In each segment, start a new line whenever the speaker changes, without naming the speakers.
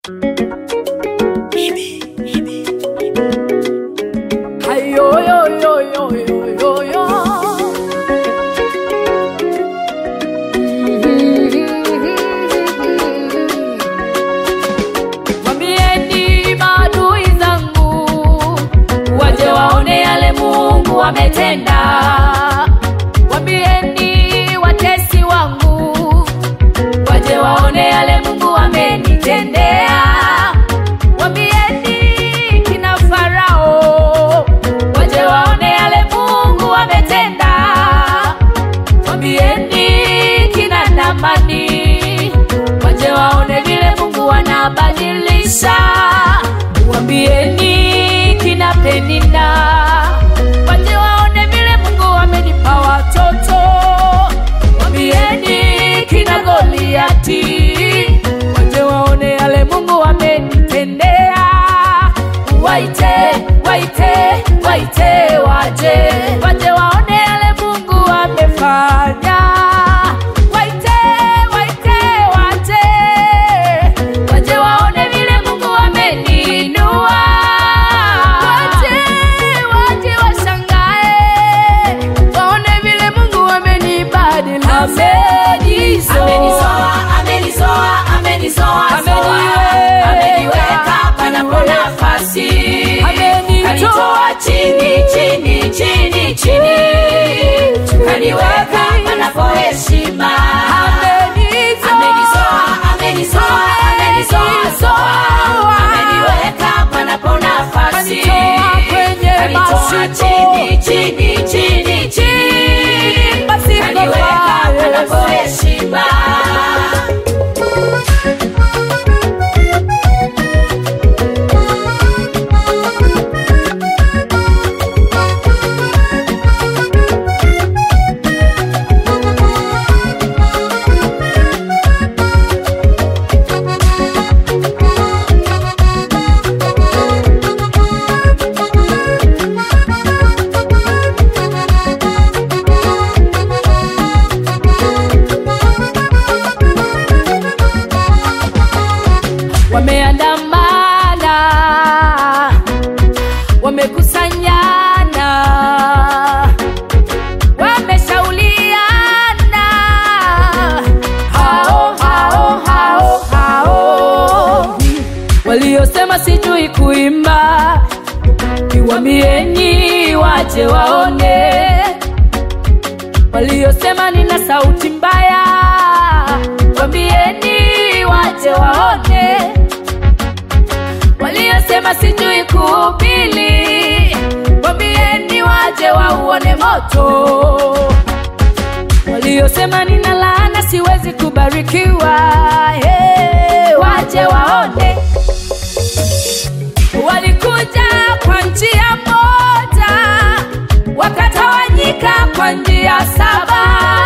Hayo yo yo yo yo yo yo. Mwambieni maadui zangu waje waone yale Mungu ametenda. Mwambieni watesi wangu waje waone yale Mungu amenitendea. Mwambieni kina Farao waje waone yale Mungu ametenda. Mwambieni kina Naamani waje waone vile Mungu anabadilisha. Mwambieni kina Penina waje waone vile Mungu amenipa watoto. Mwambieni kina Goliati waje waone yale Mungu amenitendea. Waite, waite, waite waje, waje waone yale Mungu amefanya. Waite, waite, waje, waje waone vile Mungu ameniinua. Waje, waje washangae, waone vile Mungu amenibadilisha.
Amenizoa, amenizoa, amenizoa,
Ameniweka.
ameniweka panapo nafasi,
Amenitoa.
kanitoa chini chini chini chini, kaniweka panapo heshima. Amenizoa, amenizoa, amenizoa, zoa. Ameniweka panapo nafasi,
Kanitoa kwenye
kanitoa
mashimo.
chini chini chini chini,
Pasipo
kaniweka
faa,
panapo heshima.
wameandamana, wamekusanyana, wameshauliana, hao hao hao hao waliosema sijui kuimba, niwambieni waje waone waliosema nina sauti mbaya, wambieni waje waone. Waliosema sijui kuhubiri, wambieni waje wauone moto. Waliosema nina laana siwezi kubarikiwa, hey, waje waone. Walikuja kwa njia moja, wakatawanyika kwa njia saba.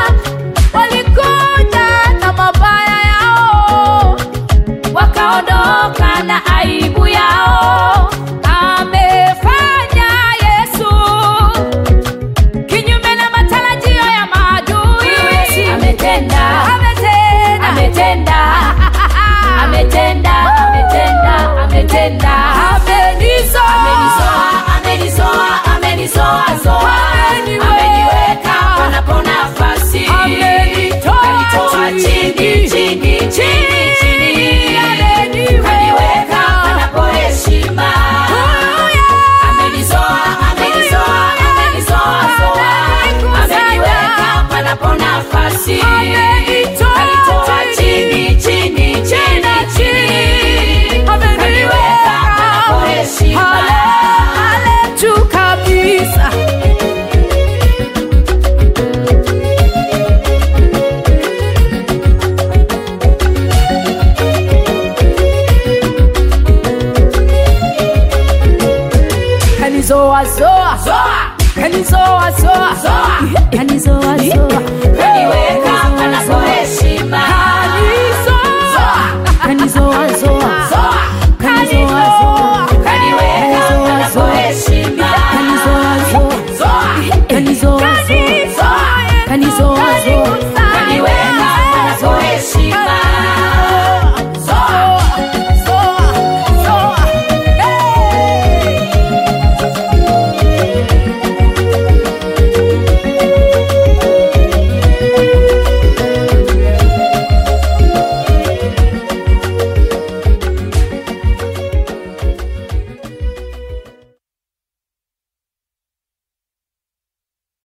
Walikuja na mabaya yao, wakaondoka na aibu yao. Amefanya Yesu kinyume na matarajio ya maadui.
Ametenda.
Ametenda.
Ametenda. Ametenda, ametenda, ametenda.
Amenizoa.
Amenizoa, amenizoa, amenizoa, zoa.
Ameniweka.
Ameniweka panapo nafasi.
Amenitoa
Kanitoa
chini.
chini, chini, chini, chini.
Ameniweka.
Kaniweka panapo heshima. Amenizoa, amenizoa, amenizoa, zoa. Ameniweka panapo nafasi.
Amenitoa
Kanitoa chini, chini, chini, chini. Kaniweka panapo heshima.
Ale, ale juu kabisa. Kanizoa zoa
Zoa.
Kanizoa zoa
Zoa.
Kanizoa zoa
Kaniweka